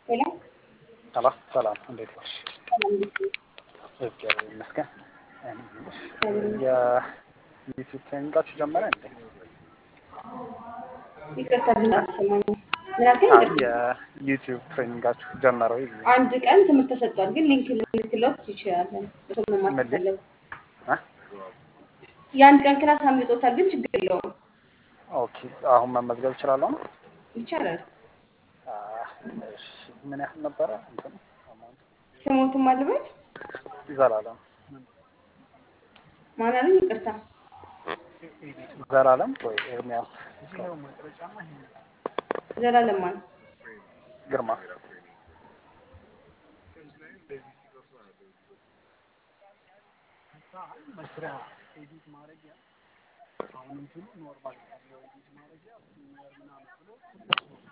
ሄሎ ሄሎ ሰላም፣ እንዴት ነሽ? ሰላም እንዴት ነሽ? እግዚአብሔር ይመስገን። የዩቲዩብ ትሬኒንጋችሁ ጀመረ እንዴ? ይቅርታ ግን አልሰማኝም። ምን አልከኝ? አይ ይቅርታ። የዩቲዩብ ትሬኒንጋችሁ ጀመረ ወይ? አንድ ቀን ትምህርት ተሰጥቷል፣ ግን ሊንክ ልንልክለት ይችላለን። እሱ መማር ምን ሊንክ? ከፈለጉ አ? የአንድ ቀን ክላስ አምልጦታል፣ ግን ችግር የለውም ኦኬ አሁን መመዝገብ እችላለሁ ነው? ይቻላል። አ፣ እሺ ምን ያህል ነበረ? እንትኑ አማውንቱ? ስሞትም አልበት ዘላለም ማን አለኝ? ይቅርታ ዘላለም ወይ ኤርሚያስ ዘላለም ማን? ግርማ መስሪያ ኤዲት ማድረጊያ አሁን እንትኑ ኖርማል ኤዲት ማድረጊያ ምናምን ብሎ